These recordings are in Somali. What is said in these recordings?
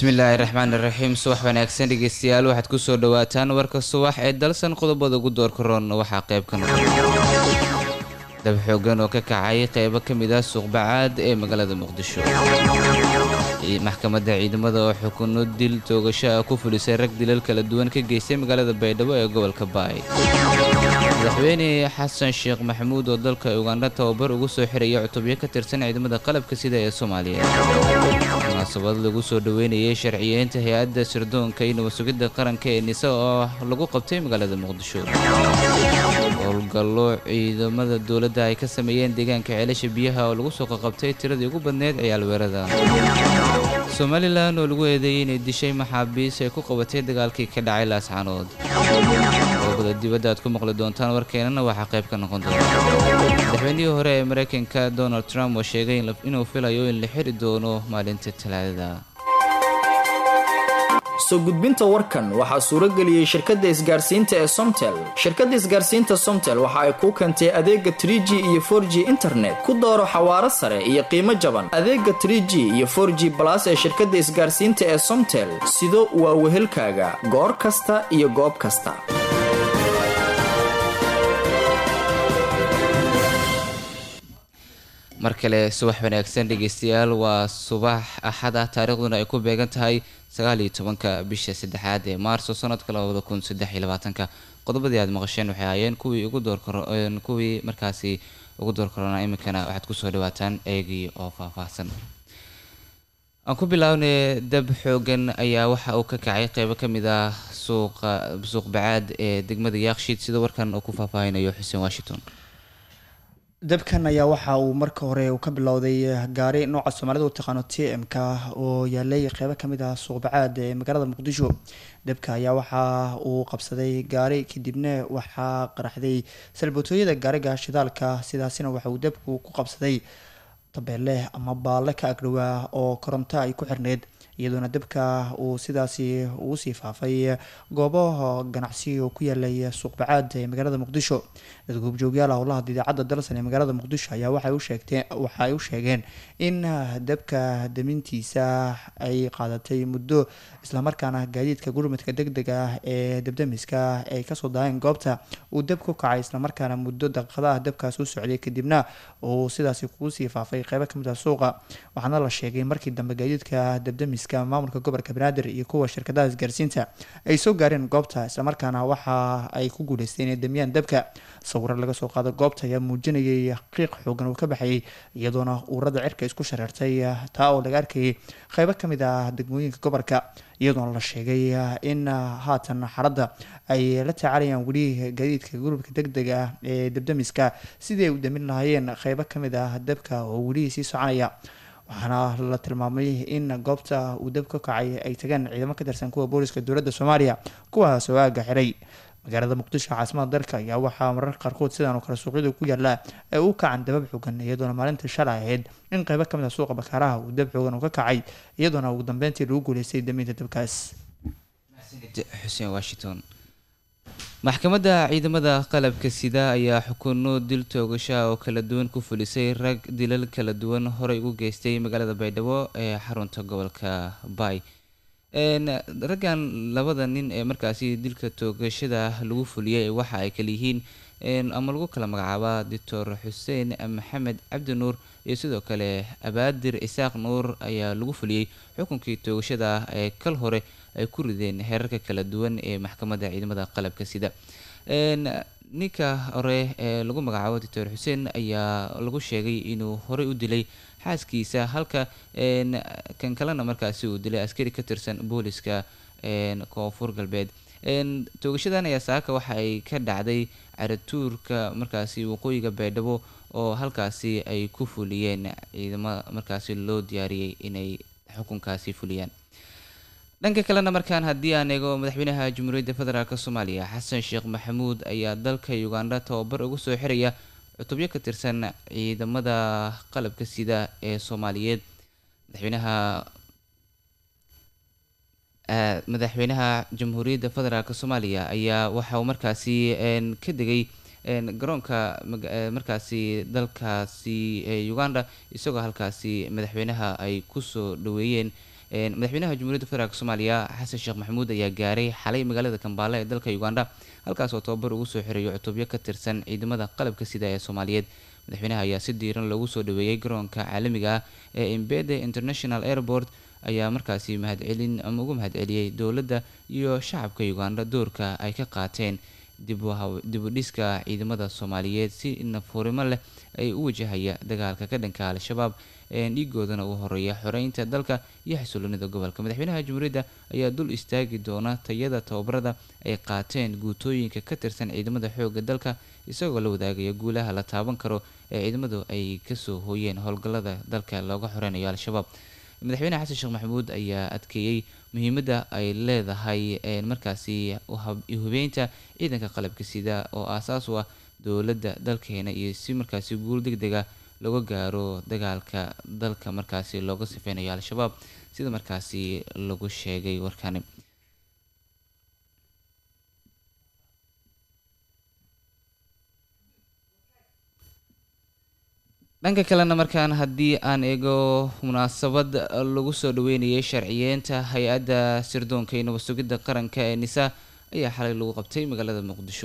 bismillaahi raxmaan iraxiim subax wanaagsan dhegeystayaal waxaad kusoo dhawaataan warka subax ee dalsan qodobada ugu doorka roon waxaa qayb ka noqon dab xoogan oo ka kacay qeybo ka mid ah suuqbacaad ee magaalada muqdisho maxkamadda ciidamada oo xukuno dil toogasho ah ku fulisay rag dilal kala duwan ka geystay magaalada baydhabo ee gobolka baay madaxweyne xasan sheekh maxamuud oo dalka ugandha tababar ugu soo xiraya cutubyo ka tirsan ciidamada qalabka sida ee soomaaliya munaasabad lagu soo dhoweynayay sharciyeynta hay-adda sirdoonka iyo nabasugidda qaranka ee nise oo lagu qabtay magaalada muqdisho howlgallo ciidamada dowladda ay ka sameeyeen deegaanka ceelasha biyaha oo lagu soo qaqabtay tiradii ugu badneyd ciyaalweerada somalilan oo lagu eedeeyey inay dishay maxaabiis ay ku qabatay dagaalkii ka dhacay laascaanood qodobada dibadda aad ku maqli doontaan warkeenana waxaa qayb ka noqon doona madaxweynihii hore ee maraykanka donald trump oo sheegay inuu filayo in la xiri doono maalinta talaadada soo gudbinta warkan waxaa suurageliyey shirkadda isgaarsiinta ee somtel shirkadda isgaarsiinta somtel waxa ay kuu keentay adeega tr g iyo for g internet ku dooro xawaaro sare iyo qiimo jaban adeega tr g iyo for g balas ee shirkadda isgaarsiinta ee somtel sido waa wehelkaaga goor kasta iyo goob kasta mar kale subax wanaagsan dhegeystayaal waa subax axad ah taariikhduna ay ku beegan tahay sagaal iyo tobanka bisha saddexaad ee maarso sanadka labada kun saddex iyo labaatanka qodobadii aad maqasheen waxay ahaayeen kuwii ugu doorkaro kuwii markaasi ugu door karona iminkana waxaad kusoo dhawaataan eegii oo faahfaahsan aan ku bilaabnay dab xoogan ayaa waxa uu ka kacay qeybo ka mid ah suuqa suuq bacaad ee degmada yaakshiid sida warkan uu ku faahfaahinayo xuseen washington dabkan ayaa waxa uu marka hore uu ka bilowday gaari nooca soomaalida u taqaano t m-k oo yaalay qeybo kamid ah suuqbacaad ee magaalada muqdisho dabka ayaa waxa uu qabsaday gaari kadibna waxaa qaraxday salbatooyada gaariga shidaalka sidaasina waxa uu dabku ku qabsaday tabeelle ama baalle ka agdhowaa oo koronto ay ku xirneyd iyadoona dabka uu sidaasi ugu sii faafay goobo ganacsi oo ku yaalay suuqbacaad ee magaalada muqdisho dad goobjoogyaal howlaha idaacadda dalsan ee magaalada muqdisho ayaa waxay u sheegteen waxa ay u sheegeen in dabka damintiisa ay qaadatay muddo islamarkaana gaadiidka gurmadka deg deg ah ee dabdamiska ay kasoo daayeen goobta uu dab ku kacay islamarkaana muddo daqiiqadaah dabkaas u socday kadibna uu sidaasi kugu sii faafay qeybo kamid ah suuqa waxaana la sheegay markii dambe gaadiidka dabdamiska maamulka gobolka banaadir iyo kuwa shirkadaha isgaarsiinta ay soo gaareen goobta islamarkaana waxa ay ku guuleysteen inay damiyaan dabka sawiro laga soo qaado goobta ayaa muujinayay qiiq xoogan uu ka baxayay iyadoona uurada cirka isku shareertay taa oo laga arkayay qeybo kamid ah degmooyinka gobolka iyadoona la sheegay in haatan xaradda ay la tacaalayaan weli gaadiidka gurubka deg dega ah ee dabdamiska sidii ay u damin lahaayeen qeybo kamid ah dabka oo weli sii soconaya waxaana la tilmaamay in goobta uu dab ka kacay ay tagaan ciidamo ka tirsan kuwa booliska dowladda soomaaliya kuwaas oo aaga xiray magaalada muqdisho caasimada dalka ayaa waxaa mararka qaarkood sidan oo kale suuqyada ku yaala ay u kacan dabab xoogan iyadoona maalinta shalay ahayd in qeybo kamid ah suuqa bakaaraha uu dab xoogan uu ka kacay iyadoona ugu dambeyntii lagu guuleystay daminta dabkaas xuseen washington maxkamadda ciidamada qalabka sida ayaa xukuno dil toogashaha oo kala duwan ku fulisay rag dilal kala duwan horey ugu geystay magaalada baydhabo ee xarunta gobolka baay raggan labada nin ee markaasi dilka toogashada lagu fuliyay waxa ay kala yihiin ama lagu kala magacaabaa doctor xuseen maxamed cabdi nuur iyo sidoo kale abaadir isaaq nuur ayaa lagu fuliyey xukunkii toogashada ee kal hore ay ku rideen heerarka kala duwan ee maxkamadda ciidamada qalabka sida ninka hore ee lagu magacaabo doctor xuseen ayaa lagu sheegay inuu horey u dilay xaaskiisa halka kan kalena markaasi uu dilay askari ka tirsan booliska koonfur galbeed toogashadan ayaa saaka waxa ay ka dhacday caratuurka markaasi waqooyiga baydhabo oo halkaasi ay ku fuliyeen ciidamo markaasi loo diyaariyey inay xukunkaasi fuliyaan dhanka kalena markaan haddii aan eego madaxweynaha jamhuuriyadda federaalk soomaaliya xasan sheekh maxamuud ayaa dalka ugandha tababar ugu soo xiraya cutubyo ka tirsan ciidamada qalabka sida ee soomaaliyeed madaxweynaha madaxweynaha jamhuuriyadda federaalk soomaaliya ayaa waxa uu markaasi ka degay garoonka markaasi dalkaasi uganda isagoo halkaasi madaxweynaha ay kusoo dhaweeyeen madaxweynaha jamhuuriyadda federaalk soomaaliya xasan sheekh maxamuud ayaa gaaray xalay magaalada kambaale ee dalka uganda halkaas oo tababar ugu soo xireeyo cutubyo ka tirsan ciidamada qalabka sida ee soomaaliyeed madaxweynaha ayaa si diiran loogu soo dhaweeyey garoonka caalamiga ah ee imbede international airport ayaa markaasi mahadcelin ama ugu mahadceliyey dowladda iyo shacabka uganda doorka ay ka qaateen dib u dhiska ciidamada soomaaliyeed si nafurimo leh ay u wajahaya dagaalka ka dhanka al-shabaab dhiigoodana uu horeeya xoreynta dalka iyo xasiloonida gobolka madaxweynaha jamhuuriyadda ayaa dul istaagi doona tayada tababarada ay qaateen guutooyinka ka tirsan ciidamada xoogga dalka isagoo la wadaagaya guulaha la taaban karo ee ciidamadu ay kasoo hooyeen howlgallada dalka looga xoreynayo al-shabaab madaxweyne xasan sheekh maxamuud ayaa adkeeyey muhiimadda ay leedahay markaasi hubeynta ciidanka qalabka sida oo aasaas u ah dowladda dalkeena iyo si markaasi guul deg dega looga gaaro dagaalka dalka markaasi looga sifeynayo al-shabaab sida markaasi lagu sheegay warkani dhanka kalena markaan haddii aan eego munaasabad lagu soo dhaweynayay sharciyeenta hay-adda sirdoonka iyo nabad sugidda qaranka ee nisa ayaa xalay lagu qabtay magaalada muqdisho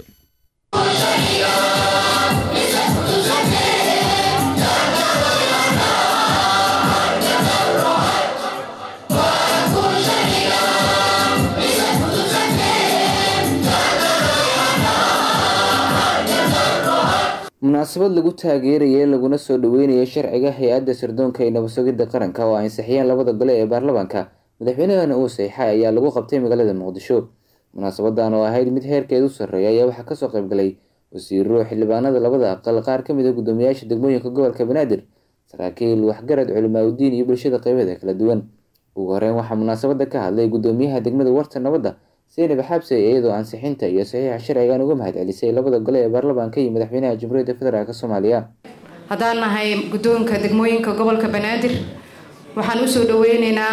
munaasabad lagu taageerayay laguna soo dhaweynayay sharciga hay-adda sirdoonka ee nabad sugidda qaranka oo ansixiyeen labada gole ee baarlamaanka madaxweynahana uu saxiixay ayaa lagu qabtay magaalada muqdisho munaasabadan oo ahayd mid heerkeedu sarreeya ayaa waxaa kasoo qaybgalay wasiiro xildhibaanada labada aqal qaar ka mid a guddoomiyaasha degmooyinka gobolka banaadir saraakiil waxgarad culimaadudiin iyo bulshada qeybeeda kala duwan ugu horeyn waxaa munaasabada ka hadlay guddoomiyaha degmada warta nabadda seynab xaabse iyadoo ansixinta iyo saxiixa sharcigan uga mahadcelisay labada gole ee baarlamaanka iyo madaxweynaha jamhuuriyadda federaalk soomaaliya haddaan nahay guddoonka degmooyinka gobolka banaadir waxaan usoo dhaweyneynaa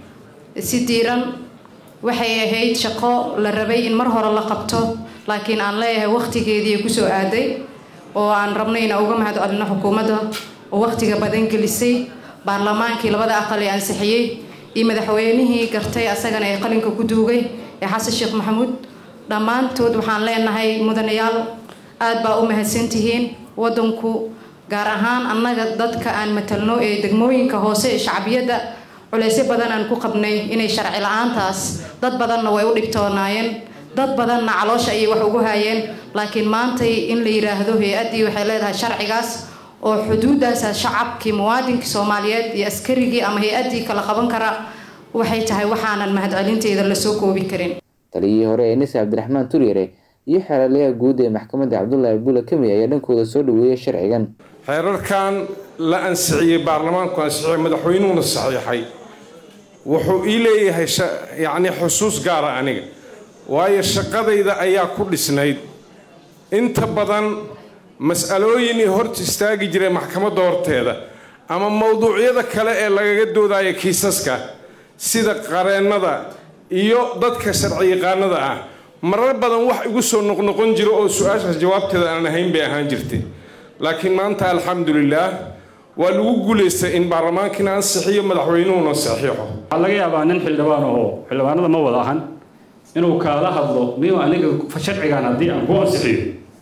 si diiran waxay ahayd shaqo la rabay in mar hore la qabto laakiin aan leeyahay wakhtigeedii kusoo aaday oo aan rabno inaan uga mahad celino xukuumadda oo wakhtiga badan gelisay baarlamaankii labada aqal ee ansixiyey iyo madaxweynihii gartay asagana ee qalinka ku duugay ee xasan sheekh maxamuud dhammaantood waxaan leenahay mudanayaal aada baa u mahadsantihiin waddanku gaar ahaan annaga dadka aan matalno ee degmooyinka hoose ee shacbiyadda culeysyo badan aan ku qabnay inay sharci la-aantaas dad badanna way u dhibtoonaayeen dad badanna caloosha ayay wax ugu haayeen laakiin maantay in la yidhaahdo hay-addii waxay leedahay sharcigaas oo xuduudaasa shacabkii muwaadinkii soomaaliyeed iyo askarigii ama hay-addii kala qaban kara waxay tahay waxaanan mahadcelinteeda lasoo koobi karin taliyihii hore ee nise cabdiraxmaan turyare iyo xeelalayaha guud ee maxkamadda cabdullaahi bula kami ayaa dhankooda soo dhaweeyay sharcigan xeerarkan la ansixiyey baarlamaanku ansixiyey madaxweynuhuna saxiixay wuxuu ii leeyahay yacni xusuus gaara aniga waayo shaqadayda ayaa ku dhisnayd inta badan mas-alooyin i horta istaagi jiray maxkamadda horteeda ama mowduucyada kale ee lagaga doodaya kiisaska sida qareennada iyo dadka sharci yaqaanada ah marar badan wax igu soo noqnoqon jira oo su-aashaas jawaabteeda aan ahayn bay ahaan jirtay laakiin maanta alxamdulilaah waa lagu guulaystay in baarlamaankiina ansixiyo madaxweynuhuna saxiixo waxaa laga yaabaa nin xildhibaan oo xildhibaanada ma wada ahan inuu kaala hadlo miyu aniga sharcigan haddii aan ku ansixiyo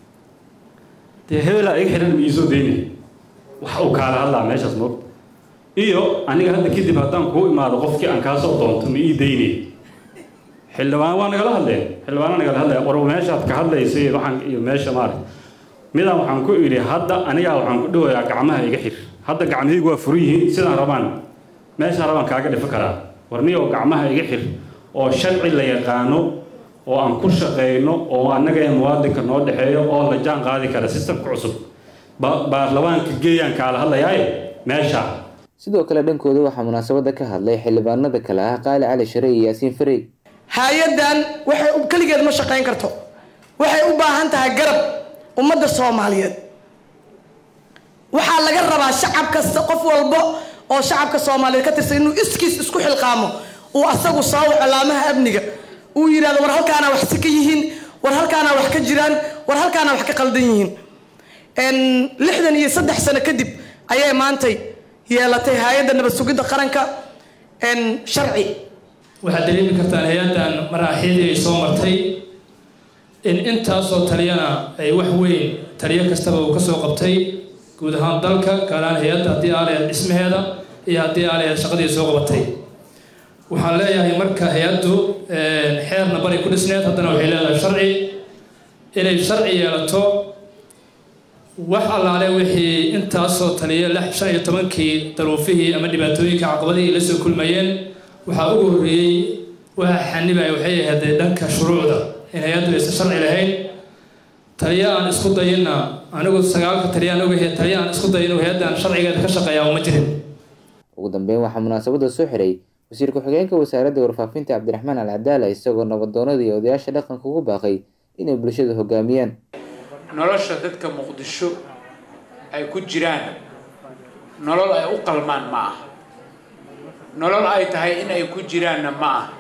dee hebelaa iga xidhan miisoo daynay wax uu kaala hadlaa meeshaas moog iyo aniga hadda kadib haddaan kuu imaado qofkii aan kaasoo doonto ma ii daynay xildhibaan waa nagala hadleen xildhibaana nagala hadlaya war meeshaad ka hadlaysay waxaan iyo meesha maarag midaan waxaan ku idhi hadda anigaa waxaan ku dhawayaa gacmaha iga xir hadda gacmahaygu waa furan yihiin sidaan rabaan meeshaan rabaan kaaga dhifi karaa warniyoo gacmaha iga xir oo sharci la yaqaano oo aan ku shaqayno oo annaga ee muwaadinka noo dhexeeyo oo la jaan qaadi kara sistamka cusub baarlamaanka geeyaan kaala hadlayaaye meesha sidoo kale dhankooda waxaa munaasabada ka hadlay xildhibaanada kale ah qaali cali share iyo yaasiin farey hay-addan waxay keligeed ma shaqayn karto waxay u baahan tahay garab ummadda soomaaliyeed waxaa laga rabaa shacab kasta qof walbo oo shacabka soomaaliyeed ka tirsan inuu iskiis isku xilqaamo uu asagu soo waco laamaha amniga uu yidhahdo war halkaana wax si ka yihiin war halkaana wax ka jiraan war halkaana wax ka qaldan yihiin lixdan iyo saddex sano kadib ayay maantay yeelatay hay-adda nabad sugidda qaranka sharci waxaad dareemi kartaan hay-addan maraaxiidii ay soo martay in intaasoo taliyana ay wax weyn taliyo kastaba uu kasoo qabtay guud ahaan dalka gaaraan hay-adda haddii aalaheed dhismaheeda iyo haddii aalaheed shaqadii soo qabatay waxaan leeyahay marka hay-addu xeerna bari ku dhisneed haddana waxay leedahay sharci inay sharci yeelato wax allaale wixii intaasoo taliya lix shan iyo tobankii daruufihii ama dhibaatooyinka caqabadihii la soo kulmayeen waxaa ugu horreeyey waxa xanibaya waxay ahayd dhanka shuruucda in hay-addu aysan sharci lahayn taliya aan isku dayinna anigu sagaalka taliya aan ogahay taliya aan isku dayin hay-addan sharcigeeda ka shaqeeyaa uma jirin ugu dambeyn waxaa munaasabada soo xiray wasiir ku-xigeenka wasaaradda warfaafinta cabdiraxmaan al cadaala isagoo nabadoonada iyo odayaasha dhaqanka ugu baaqay inay bulshada hogaamiyaan nolosha dadka muqdisho ay ku jiraan nolol ay u qalmaan ma ah nolol ay tahay in ay ku jiraanna ma ah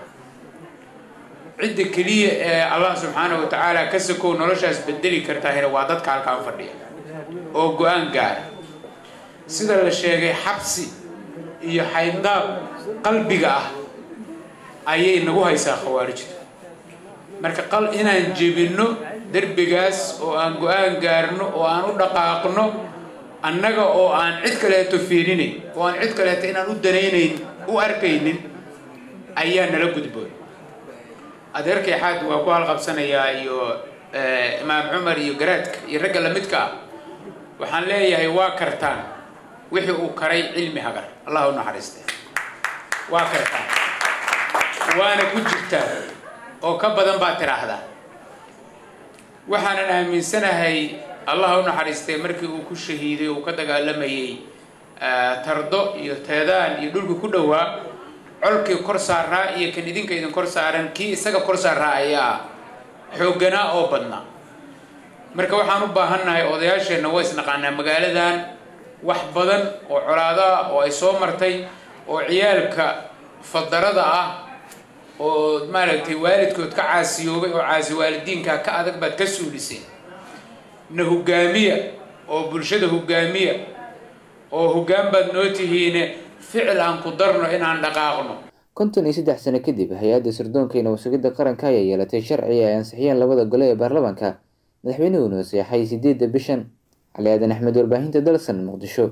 cidda keliya ee allah subxaana wa tacaala ka sakow noloshaas bedeli kartaahina waa dadka halkaan fadhiya oo go-aan gaara sida la sheegay xabsi iyo xayndaab qalbiga ah ayay nagu haysaa khawaarijta marka qal inaan jebinno derbigaas oo aan go-aan gaarno oo aan u dhaqaaqno annaga oo aan cid kaleeto fiirinayn oo aan cid kaleeto inaan u danaynayn u arkaynin ayaa nala gudboon adeerkay xaad waa ku halqabsanayaa iyo imaam cumar iyo garaadka iyo ragga lamidka ah waxaan leeyahay waa kartaan wixii uu karay cilmi hagar allah u naxariiste waa kartaan waana ku jirtaa oo ka badan baa tiraahdaa waxaanan aaminsanahay allah u naxariistay markii uu ku shahiiday uu ka dagaalamayay tardo iyo teedaan iyo dhulkii ku dhowaa colkii kor saaraa iyo kan idinka idin kor saaran kii isaga kor saaraa ayaa xoogganaa oo badnaa marka waxaan u baahannahay odayaasheenna waa isnaqaanaa magaaladan wax badan oo colaado ah oo ay soo martay oo ciyaalka fadarada ah oo maaragtay waalidkood ka caasiyoobay oo caasi waalidiinka ka adag baad ka suuliseen na hogaamiya oo bulshada hogaamiya oo hoggaan baad noo tihiine ficil aan ku darno inaan dhaqaaqno konton iyo saddex sano kadib hay-adda sirdoonka iyo nabad-sugidda qaranka ayaa yeelatay sharci ay ansixiyeen labada gole ee baarlamaanka madaxweynuhuna saxay sideedda bishan cali aadan axmed warbaahinta dalsan muqdisho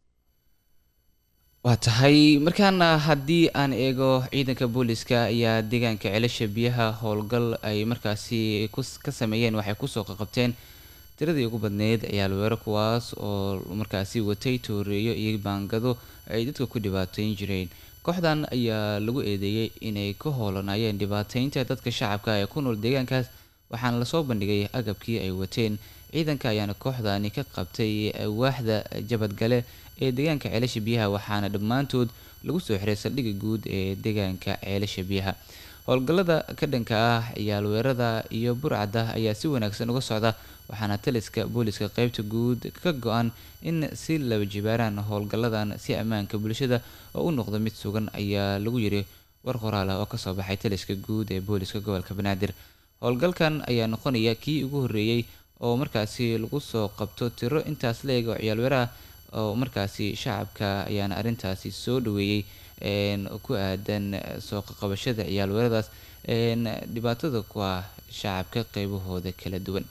waa tahay markaana haddii aan eego ciidanka booliska ayaa deegaanka celasha biyaha howlgal ay markaasi ka sameeyeen waxay kusoo qaqabteen tiradii ugu badneyd ciyaalweero kuwaas oo markaasi watay tooreeyo iyo baangado ay dadka ku dhibaateyn jireen kooxdan ayaa lagu eedeeyey inay ka hoolanayeen dhibaateynta dadka shacabka ee ku nool deegaankaas waxaana lasoo bandhigay agabkii ay wateen ciidanka ayaana kooxdani ka qabtay waaxda jabadgale ee deegaanka ceelasha biyaha waxaana dhammaantood lagu soo xiray saldhigga guud ee deegaanka ceelasha biyaha howlgallada ka dhanka ah ciyaalweerada iyo burcadda ayaa si wanaagsan uga socda waxaana taliska booliska qeybta guud ka go-an in si laba jibaaraan howlgalladan si ammaanka bulshada oo u noqdo mid sugan ayaa lagu yiri war qoraal ah oo kasoo baxay taliska guud ee booliska gobolka banaadir howlgalkan ayaa noqonaya kii ugu horreeyey oo markaasi lagu soo qabto tiro intaas la-eg oo ciyaalweeraha oo markaasi shacabka ayaana arrintaasi soo dhaweeyey ku aadan soo qabashada ciyaalweeradaas dhibaatada ku ah shacabka qeybahooda kala duwan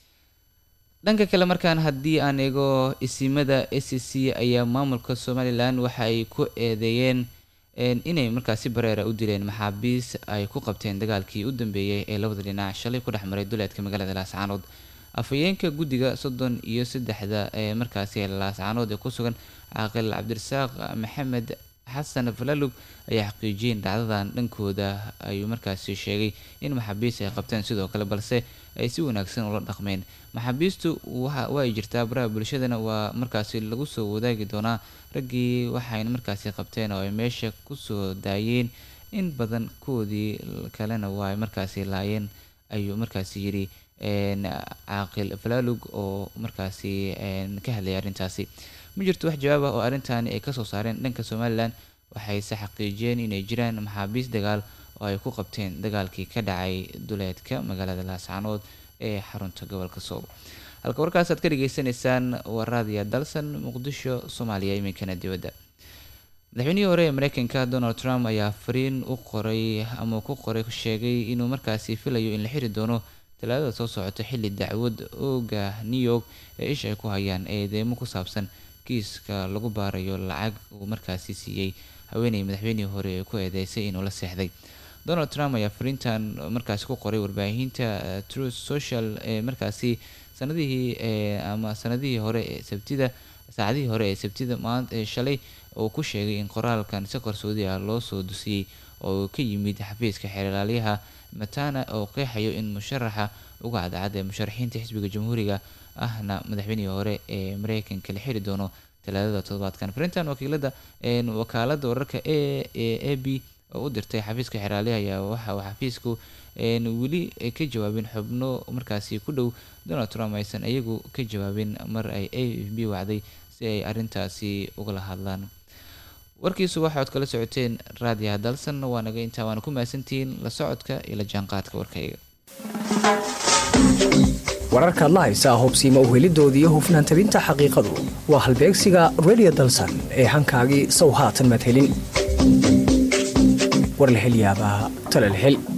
dhanka kale markaan haddii aan eego isimada s c ayaa maamulka somalilan waxa ay ku eedeeyeen inay markaasi bareera u dileen maxaabiis ay ku qabteen dagaalkii u dambeeyey ee labada dhinac shalay ku dhex maray duleedka magaalada laascaanood afhayeenka guddiga soddon iyo saddexda ee markaasi laascaanood ee ku sugan caaqil cabdirasaaq maxamed xasan falalug ayaa xaqiijiyeen dhacdadan dhankooda ayuu markaasi sheegay in maxaabiist ay qabteen sidoo kale balse ay si wanaagsan ula dhaqmeen maxaabiistu waa ay jirtaa baraha bulshadana waa markaasi lagu soo wadaagi doonaa raggii waxayna markaasi qabteen oo ay meesha kusoo daayeen in badan koodii kalena waa ay markaasi laayeen ayuu markaasi yidhi caaqil falaalug oo markaasi ka hadlaya arrintaasi ma jirto wax jawaab ah oo arrintaani ay kasoo saareen dhanka somalilan waxayse xaqiijiyeen inay jiraan maxaabiis dagaal oo ay ku qabteen dagaalkii ka dhacay duleedka magaalada laascaanood ee xarunta gobolka sool halka warkaas aad ka dhageysanaysaan waa raadiya dalsan muqdisho soomaaliya iminkana dibadda madaxweynihii hore ee mareykanka donald trump ayaa fariin u qoray ama ku qoray sheegay inuu markaasi filayo in la xiri doono talaadada soo socota xilli dacwad ooga new york ee isha ay ku hayaan eedeemo ku saabsan kiiska lagu baarayo lacag uu markaasi siiyey haweeney madaxweynihii hore ee ku eedeysay inuu la seexday donald trump ayaa fariintan markaasi ku qoray warbaahinta truth social ee markaasi sanadihii ama sanadihii hore ee sabtida saacadihii hore ee sabtida maanta shalay oo ku sheegay in qoraalkan si qarsoodi ah loo soo dusiyey oo ka yimid xafiiska xeerlaaliyaha matana oo qeexayo in musharaxa uga cadcad ee musharaxiinta xisbiga jamhuuriga ahna madaxweynihii hore ee mareykanka la xiri doono talaadada toddobaadkan fariintan wakiilada wakaalada wararka a a b oo u dirtay xafiiska xeerlaaliyaha ayaa waxa uu xafiisku weli ka jawaabin xubno markaasi ku dhow donald trump aysan iyagu ka jawaabin mar ay a f b wacday si ay arrintaasi ugala hadlaan warkiisu waxaad kala socoteen raadiyaha dalsan waa naga intaa waana ku mahadsantihiin la socodka iyo la jaanqaadka warkayga wararka adla haysaa hubsiima uhelidoodii iyo hufnaan tabinta xaqiiqadu waa halbeegsiga radio dalsan ee hankaagii sow haatan madhelin war la hel yaabaa tala la hel